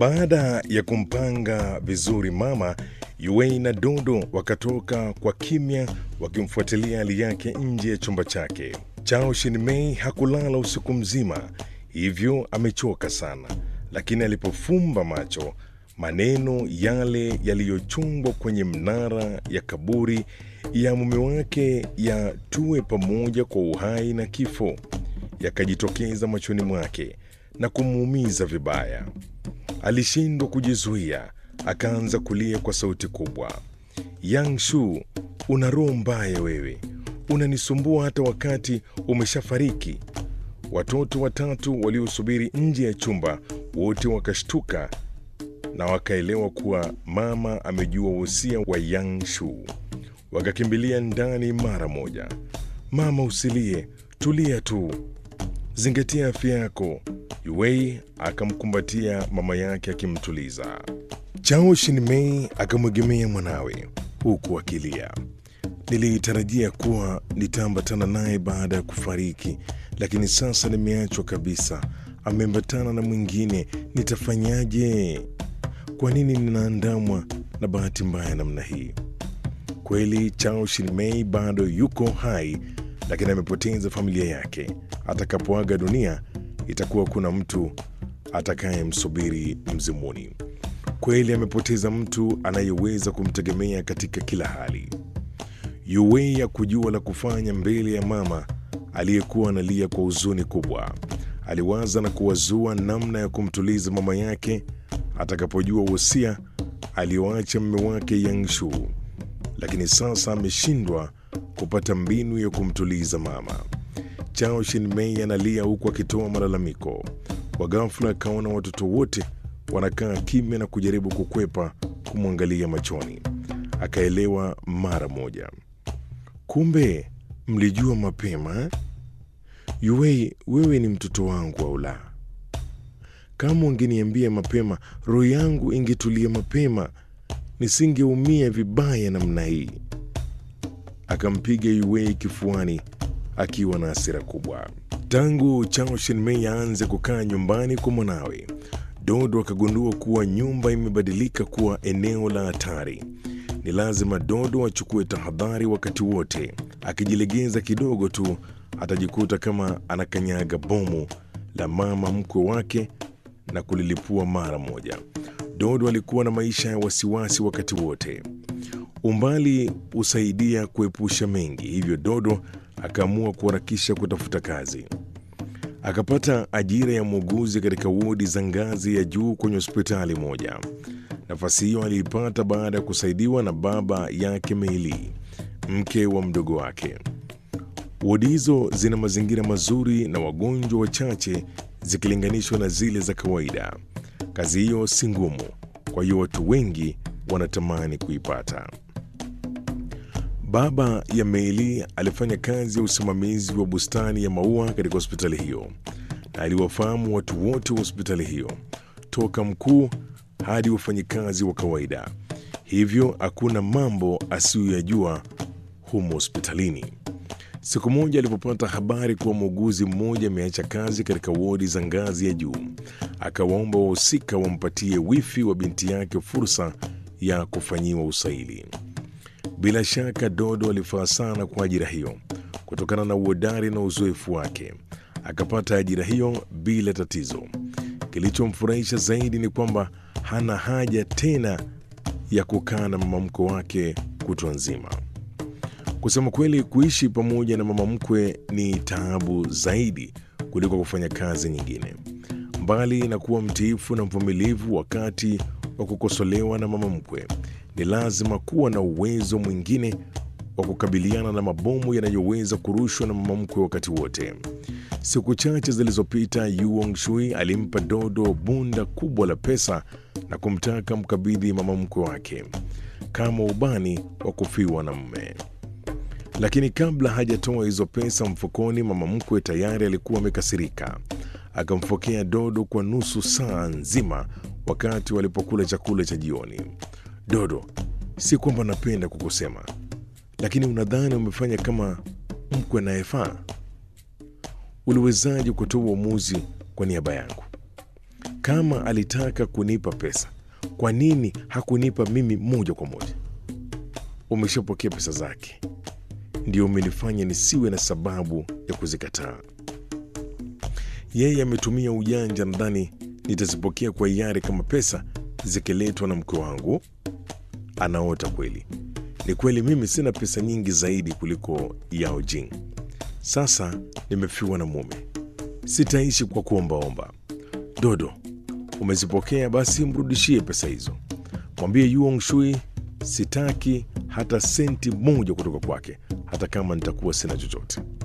Baada ya kumpanga vizuri mama, Yuei na Dodo wakatoka kwa kimya wakimfuatilia hali yake nje ya chumba chake. Chao Shinmei hakulala usiku mzima, hivyo amechoka sana, lakini alipofumba macho, maneno yale yaliyochungwa kwenye mnara ya kaburi ya mume wake ya tuwe pamoja kwa uhai na kifo yakajitokeza machoni mwake na kumuumiza vibaya. Alishindwa kujizuia, akaanza kulia kwa sauti kubwa. Yang Shu, una roho mbaya wewe, unanisumbua hata wakati umeshafariki. Watoto watatu waliosubiri nje ya chumba wote wakashtuka na wakaelewa kuwa mama amejua wosia wa Yang Shu. Wakakimbilia ndani mara moja. Mama, usilie, tulia tu, zingatia afya yako. Yuei akamkumbatia mama yake akimtuliza. Chao Shinmei akamwegemea mwanawe huku akilia. Nilitarajia kuwa nitaambatana naye baada ya kufariki, lakini sasa nimeachwa kabisa. Ameambatana na mwingine, nitafanyaje? Kwa nini ninaandamwa na bahati mbaya namna hii? Kweli Chao Shinmei bado yuko hai, lakini amepoteza familia yake. Atakapoaga dunia, itakuwa kuna mtu atakayemsubiri mzimuni. Kweli amepoteza mtu anayeweza kumtegemea katika kila hali. Yuwei ya kujua la kufanya mbele ya mama aliyekuwa analia kwa huzuni kubwa. Aliwaza na kuwazua namna ya kumtuliza mama yake atakapojua wosia alioacha mume wake Yangshu, lakini sasa ameshindwa kupata mbinu ya kumtuliza mama. Chao Shinmei analia huku akitoa malalamiko. Kwa ghafla akaona watoto wote wanakaa kimya na kujaribu kukwepa kumwangalia machoni. Akaelewa mara moja, kumbe mlijua mapema eh? Yuwei, wewe ni mtoto wangu au la? Kama ungeniambia mapema, roho yangu ingetulia mapema, nisingeumia vibaya namna hii. Akampiga Yuwei kifuani akiwa na hasira kubwa. Tangu Chao Shinmei aanze kukaa nyumbani kwa mwanawe, Dodo akagundua kuwa nyumba imebadilika kuwa eneo la hatari. Ni lazima Dodo achukue tahadhari wakati wote. Akijilegeza kidogo tu, atajikuta kama anakanyaga bomu la mama mkwe wake na kulilipua mara moja. Dodo alikuwa na maisha ya wasiwasi wakati wote. Umbali husaidia kuepusha mengi, hivyo Dodo akaamua kuharakisha kutafuta kazi. Akapata ajira ya muuguzi katika wodi za ngazi ya juu kwenye hospitali moja. Nafasi hiyo aliipata baada ya kusaidiwa na baba yake Meili, mke wa mdogo wake. Wodi hizo zina mazingira mazuri na wagonjwa wachache zikilinganishwa na zile za kawaida. Kazi hiyo si ngumu, kwa hiyo watu wengi wanatamani kuipata. Baba ya Meili alifanya kazi ya usimamizi wa bustani ya maua katika hospitali hiyo na aliwafahamu watu wote wa hospitali hiyo, toka mkuu hadi wafanyikazi wa kawaida. Hivyo hakuna mambo asiyoyajua humo hospitalini. Siku moja alipopata habari kuwa muuguzi mmoja ameacha kazi katika wodi za ngazi ya juu, akawaomba wahusika wampatie wifi wa binti yake fursa ya kufanyiwa usaili. Bila shaka Dodo alifaa sana kwa ajira hiyo kutokana na uhodari na uzoefu wake. Akapata ajira hiyo bila tatizo. Kilichomfurahisha zaidi ni kwamba hana haja tena ya kukaa na mama mkwe wake kutwa nzima. Kusema kweli, kuishi pamoja na mama mkwe ni taabu zaidi kuliko kufanya kazi nyingine. Mbali na kuwa mtiifu na mvumilivu wakati wa kukosolewa na mama mkwe, ni lazima kuwa na uwezo mwingine wa kukabiliana na mabomu yanayoweza kurushwa na mama mkwe wakati wote. Siku chache zilizopita, Yu Shui alimpa Dodo bunda kubwa la pesa na kumtaka mkabidhi mama mkwe wake kama ubani wa kufiwa na mume. Lakini kabla hajatoa hizo pesa mfukoni, mama mkwe tayari alikuwa amekasirika. Akamfokea Dodo kwa nusu saa nzima wakati walipokula chakula cha jioni. Dodo, si kwamba napenda kukusema, lakini unadhani umefanya kama mkwe anayefaa? Uliwezaje kutoa uamuzi kwa niaba yangu? Kama alitaka kunipa pesa, kwa nini hakunipa mimi moja kwa moja? Umeshapokea pesa zake, ndio umenifanya nisiwe na sababu ya kuzikataa. Yeye ametumia ujanja, nadhani nitazipokea kwa hiari kama pesa zikiletwa na mke wangu. Anaota kweli. Ni kweli mimi sina pesa nyingi zaidi kuliko Yao Jing. Sasa nimefiwa na mume, sitaishi kwa kuombaomba. Dodo, umezipokea basi, mrudishie pesa hizo. Mwambie Yuong Shui sitaki hata senti moja kutoka kwake, hata kama nitakuwa sina chochote.